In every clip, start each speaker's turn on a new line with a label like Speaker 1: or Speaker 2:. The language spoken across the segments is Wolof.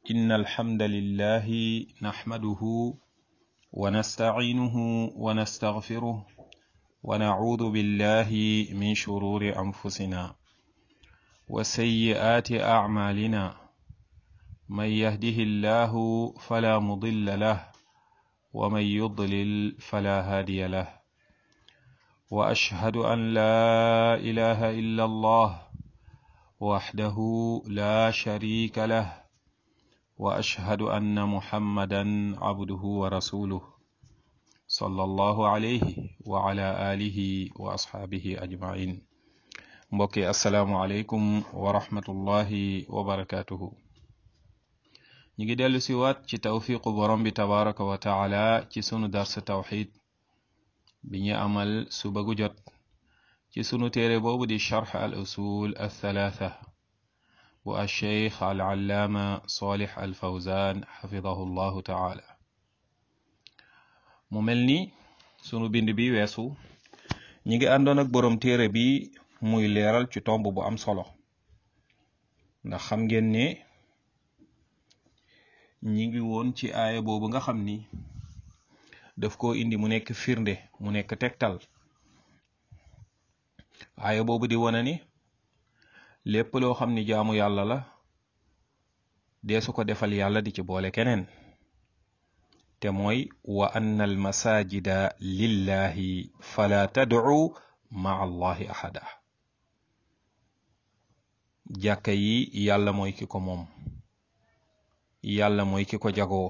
Speaker 1: إن الحمد لله نحمده ونستعينه ونستغفره ونعوذ بالله من شرور أنفسنا وسيئات أعمالنا من يهده الله فلا مضل له ومن يضلل فلا هادي له وأشهد أن لا إله إلا الله وحده لا شريك له واشهد ان محمدا عبده ورسوله صلى الله عليه وعلى اله واصحابه اجمعين mbokki asalaamualeykum wa rahmatullahi wa barakatuhu ñi ngi dellu si waat ci tawfiqu borom bi tabaraka wa taala ci sunu dars tawxid bi ñu amal suba gu jot ci sunu téere boobu di charx al usul althalatha bu alcheikh alallaama solix alfawzan xafidahu llahu taala mu mel ni sunu bind bi weesu ñi ngi àndoon ak boroom téere bi muy leeral ci tomb bu am solo ndax xam ngeen ne ñi ngi woon ci aaya boobu nga xam ni daf koo indi mu nekk firnde mu nekk tegtal aaya boobu di wane ni lépp loo xam ni jaamu yàlla la deesu ko defal yàlla di ci boole keneen te mooy wa anna al masajida lillahi fala tad'u maa allahi ahada jàkka yi yàlla mooy ki ko moom yàlla mooy ki ko jagoo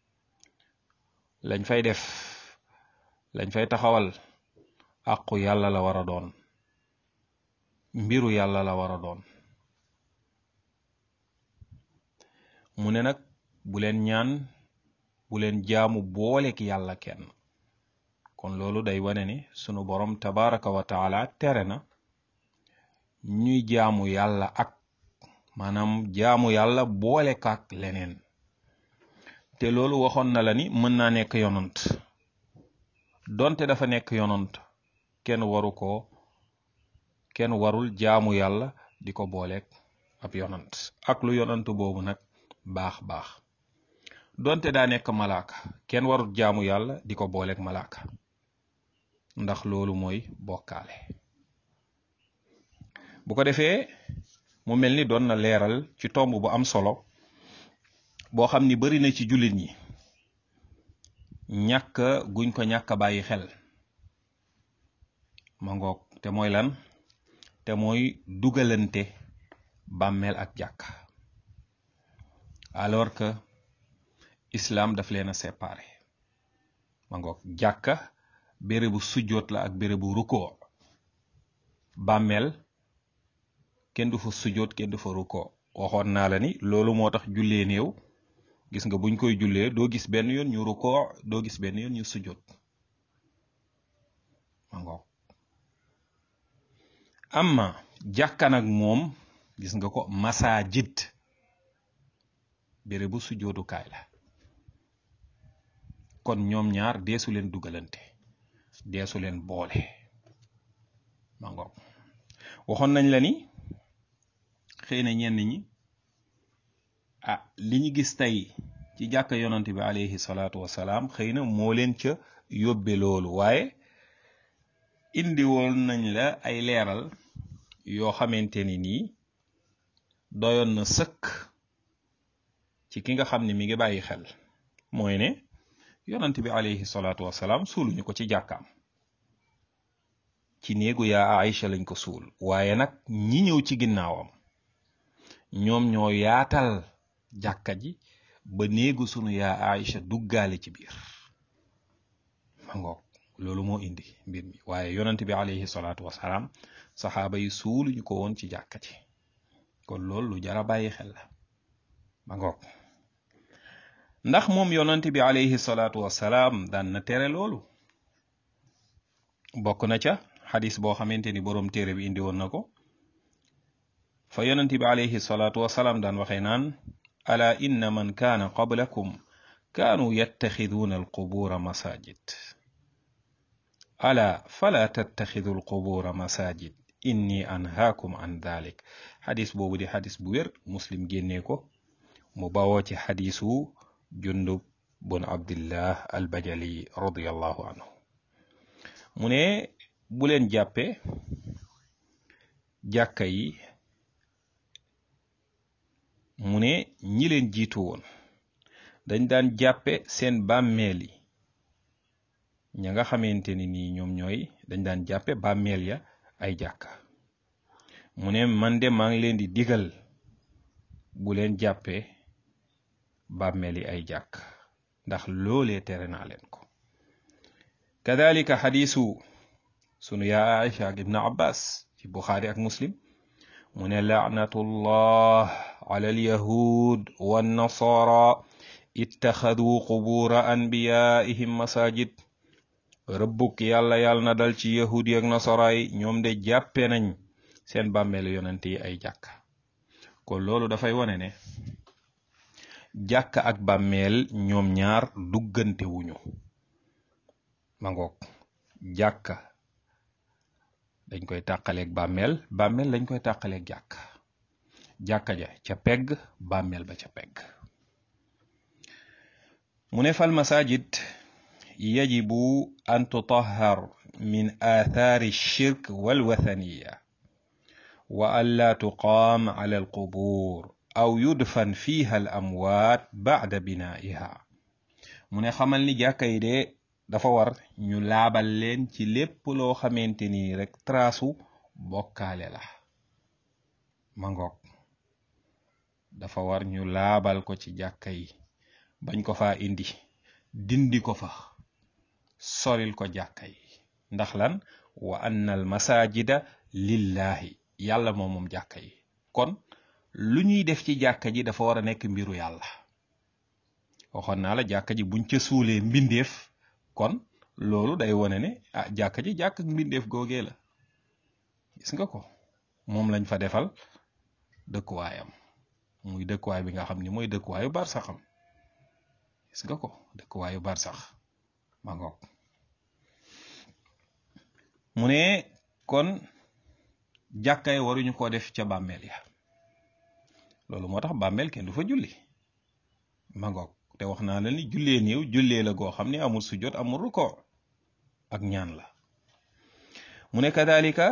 Speaker 1: lañ fay def lañ fay taxawal àqu yàlla la war a doon mbiru yàlla la war a doon mu ne nag bu leen ñaan bu leen jaamu boolek yàlla kenn kon loolu day wane ni sunu borom tabaraka wa taala tere na ñuy jaamu yàlla ak maanaam jaamu yàlla boole kaak leneen te loolu waxoon na la ni mën naa nekk yonant donte dafa nekk yonant kenn waru ko kenn warul jaamu yàlla di ko booleeg ab yonant ak lu yonant boobu nag baax baax donte daa nekk malaaka kenn warul jaamu yàlla di ko booleeg malaaka ndax loolu mooy bokkaale bu ko defee mu mel ni doon na leeral ci tomb bu am solo boo xam ni bari na ci jullit ñi ñàkk guñ ko ñàkk bàyyi xel ma ngoog te mooy lan te mooy dugalante bàmmeel ak jàkka alors que islam daf leen a séparé ma ngoog jàkka bérébu sujjoot la ak bérébu rukkoo bàmmeel kenn du fa sujjoot kenn du fa rukkoo waxoon naa la ni loolu moo tax jullee néew gis nga buñ koy jullee doo gis benn yoon ñu rukkoo doo gis benn yoon ñu sujjoot ma ngoog amma jàkka nag moom gis nga ko masajid bérébu sujjootukaay la kon ñoom ñaar deesu leen dugalante deesu leen boole ma ngoog waxoon nañ la ni xëy na ñenn ñi ah li ñu gis tey ci jàkka yonante bi alayhi salaatu wasalaam xëy na moo leen ca yóbbe loolu waaye indi woon nañ la ay leeral yoo xamante ni nii doyoon na sëkk ci ki nga xam ne mi ngi bàyyi xel mooy ne yonant bi alayhi salaatu wasalaam suuluñu ko ci jàkkaam ci néegu yaa Aïcha lañ ko suul waaye nag ñi ñëw ci ginnaawam ñoom ñoo yaatal jàkka ji ba néegu sunu yaa Aïcha duggaale ci biir ma ngoog loolu moo indi mbir mi waaye yonant bi alayhi salaatu wasalaam saxaaba yi suuluñu ko woon ci jàkka ci kon loolu lu jara bàyyi xel la ma ngoog ndax moom yonant bi alayhi salaatu wasalaam daan na tere loolu bokk na ca xadis boo xamante ni boroom téere bi indi woon na ko fa yonant bi alayhi salaatu wasalaam daan waxee naan ala inna man kaana qablakum kaanu yattaxiduuna alqubuura masajid ala fala tattaxidu alqubuura masajid inni anhaakum an dalik xadis boobu di xadis bu wér muslim génnee ko mu bawoo ci xadiisu jundub bun abdillah al bajali radiallahu anhu mu ne bu leen jàppe jàkka yi mu ne ñi leen jiitu woon dañ daan jàppe seen bàmmeel yi ña nga xamante ni nii ñoom ñooy dañ daan jàppe bàmmeel ya ay jàkka mu ne man de maa ngi leen di digal bu leen jàppe bàmmeel yi ay jàkk ndax loolee tere naa leen ko kadalika xadiisu sunu yaa Aïcha ak ibnu abbas ci buxaari ak muslim mu ne laanatullah ala alyahud wannasara ittaxaduu qubuura anbiyaihim masajid rëbbuk yàlla yàlla na dal ci yahud yi ak nasara yi ñoom de jàppe nañ seen bàmmeelu yonent yi ay jàkk kon loolu dafay wone ne jàkk ak bàmmeel ñoom ñaar duggante wuñu ma ngoog jàkk dañ koy tàqaleeg bàmmeel bàmmeel dañ koy tàqaleeg jàkk jàkka ja ca pegg bàmmeel ba ca pegg mu ne fal masajid yajibu an tutahhar min aathaari shirk walwathaniya wa an laa tuqaam ala alqubuur aw yudfan fiha al amwaat bacda binaa'iha mu ne xamal ni jàkka yi de dafa war ñu laabal leen ci lépp loo xamante ni rek traasu bokkaale la ma ngoog dafa war ñu laabal ko ci jàkka yi bañ ko fa indi dindi ko fa soril ko jàkka yi ndax lan wa anna al masajida lillahi yàlla moom moom jàkka yi kon lu ñuy def ci jàkka ji dafa war a nekk mbiru yàlla waxoon naa la jàkka ji buñ ca suulee mbindeef kon loolu day wone ne ah jàkka ji jàkk ak mbindeef googee la gis nga ko moom lañ fa defal dëkkuwaayam muy dëkkuwaay bi nga xam ni mooy dëkkuwaayu barsaxam gis nga ko dëkkuwaayu barsax ma ngoog mu ne kon jàkkaay waruñu ko def ca bàmmeel ya loolu moo tax bàmmeel kenn du fa julli ma ngoog te wax naa la ni jullee néew jullee la goo xam ne amul sujjot amul ruko ak ñaan la mu ne kadalika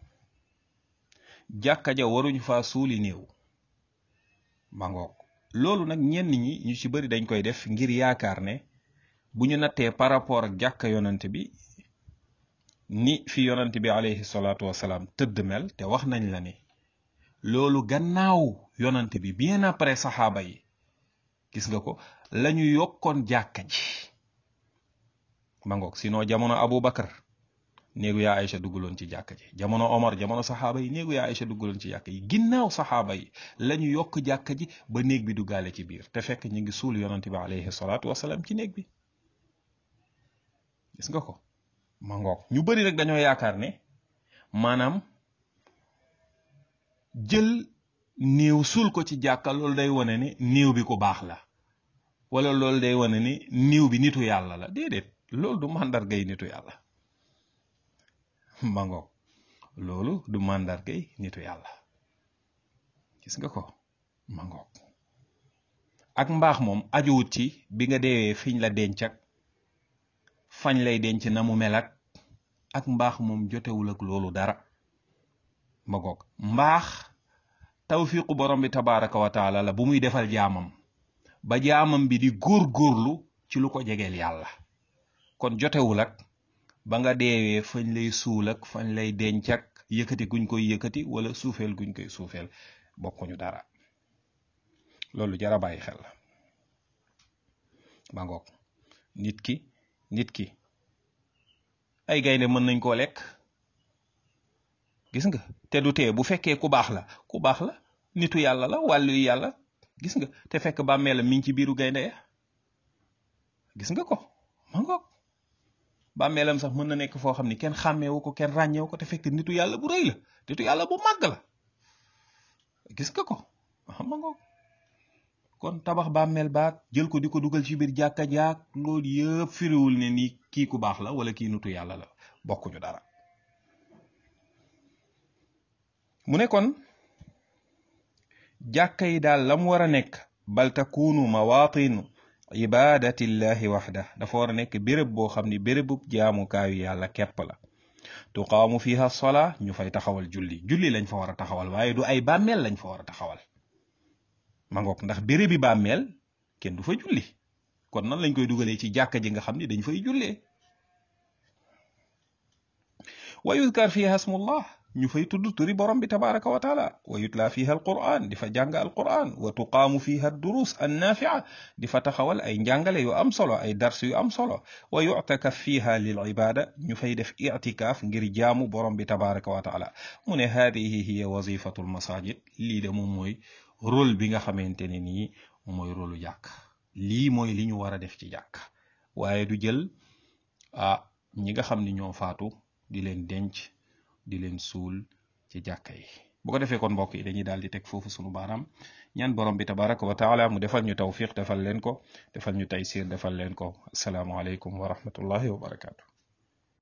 Speaker 1: jàkka ja waruñu faa suuli néew ma ngoog loolu nag ñenn ñi ñu ci bari dañ koy def ngir yaakaar ne bu ñu nattee par rapport ak jàkka yonant bi ni fi yonant bi alayhi salaatu wasalaam tëdd mel te wax nañ la ni loolu gannaaw yonant bi bien après saxaaba yi gis nga ko lañu yokkoon jàkka ji ma ngoog sinon jamono Abu Bakar néegu yaa Aïcha dugguloon ci jàkka ji jamono Omar jamono saxaaba yi néegu yaa Aïcha dugguloon ci jàkka yi ginnaaw saxaaba yi lañu yokk jàkka ji ba néeg bi duggaale ci biir te fekk ñu ngi suul yonant bi alayhi salaatu wasalaam ci néeg bi gis nga ko ma ngoog ñu bari rek dañoo yaakaar ne maanaam jël néew suul ko ci jàkka loolu day wane ne néew bi ku baax la wala loolu day wane ni néew bi nitu yàlla la déedéet loolu du màndargay nitu yàlla ma ngoog loolu du màndargay nitu yàlla gis nga ko ma ngoog ak mbaax moom ajuwut ci bi nga deewee fiñ la denc ak fañ lay denc na mu mel ak ak mbaax moom jotewul ak loolu dara ma ngoog mbaax tawfiqu borom bi tabaraka wa taala la bu muy defal jaamam ba jaamam bi di góor-góorlu ci lu ko jegeel yàlla kon jotewul ak ba nga deewee fañ lay suul ak fañ lay denc ak yëkkati guñ koy yëkkati wala suufeel guñ koy suufeel bokkuñu dara loolu jara bàyyi xel la ba ngoog nit ki nit ki ay gaynde mën nañ koo lekk gis nga te du tee bu fekkee ku baax la ku baax la nitu yàlla la wàllu yàlla gis nga te fekk bàmmeelam mi ngi ci biiru gaynde ya gis nga ko ma ngoog bàmmeelam sax mën na nekk foo xam ni kenn xàmmeewu ko kenn ràññeewu ko te fekk nitu yàlla bu rëy la nitu yàlla bu màgg la gis nga ko ma ngoog kon tabax bàmmeel baag jël ko di ko dugal ci biir jàkka jaak loolu yëpp firiwul ne ni kii ku baax la wala kii nitu yàlla la bokkuñu dara mu ne kon jàkka yi daal la mu war a nekk bal takunu mawatin ibadatillahi waxda dafa war a nekk béréb boo xam ni bérébub jaamukaayu yàlla képp la tuqaamu fiha sola ñu fay taxawal julli julli lañ fa war a taxawal waaye du ay bàmmeel lañ fa war a taxawal ma ngoog ndax bérébi bàmmeel kenn du fa julli kon nan lañ koy dugalee ci jàkka ji nga xam ni dañ fay jullee wa yudkar fiha smullah ñu fay tudd turi borom bi tabaraka wa taala wa yutla fiha alquran di fa jàng alquran wa tuqaamu fiha durus annafia di fa taxawal ay njàngale yu am solo ay dars yu am solo wa yuctakaf fiha lil ibada ñu fay def itikaaf ngir jaamu borom bi tabaraka wa taala mu ne haadihi hiya wazifatu almasajid lii de moom mooy rôle bi nga xamante ne nii mooy rôlu jàkk lii mooy li ñu war a def ci jàkk waaye du jël ah ñi nga xam ni ñoo faatu di leen denc di leen suul ci jàkka yi bu ko defee kon mbokk yi dañuy daal di teg foofu sunu baaraam ñaan borom bi tabaraka wa taala mu defal ñu tawfiq defal leen ko defal ñu taysir defal leen ko asalaamualeykum wa rahmatullahi wa barakaatu.